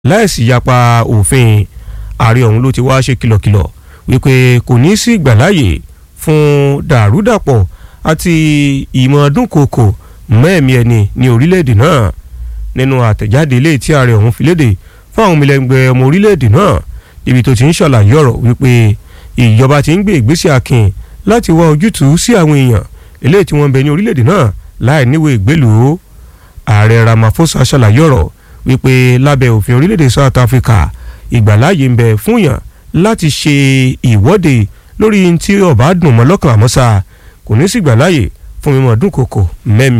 láìsí yapa òfin ààrẹ ọ̀hún ló ti wá ṣe kìlọ̀kìlọ̀ wípé kò ní sí ìgbàláyè fún dàrúdàpọ̀ àti ìmọ̀ dúnkòkò mẹ́ẹ̀mí ẹni ní orílẹ̀-èdè náà nínú àtẹ̀jáde ilé tí ààrẹ ọ̀hún fi léde fún àwọn ọmọlẹ́gbẹ́ ọmọ orílẹ̀-èdè náà ibi tó ti ń ṣàlàyé ọ̀rọ̀ wípé ìjọba ti ń gbé ìgbésẹ̀ akin láti wá ojútùú sí àwọn èèyàn eléyìí tí wọ́n ń bẹ ní orílẹ̀-èdè náà láì níwèé ìgbélùú ààrẹ Ramaphosa ṣàlàyé ọ̀rọ̀ wípé lábẹ́ òfin orílẹ̀-èdè South Africa ìgbàláyè ń bẹ fún yàn láti ṣe ìwọ́de lórí tí ọba dùn mọ́ lọ́kàn àmọ́sà kò ní sí ìgbàláyè fún mímọ́ dúnkòkò mẹ́mi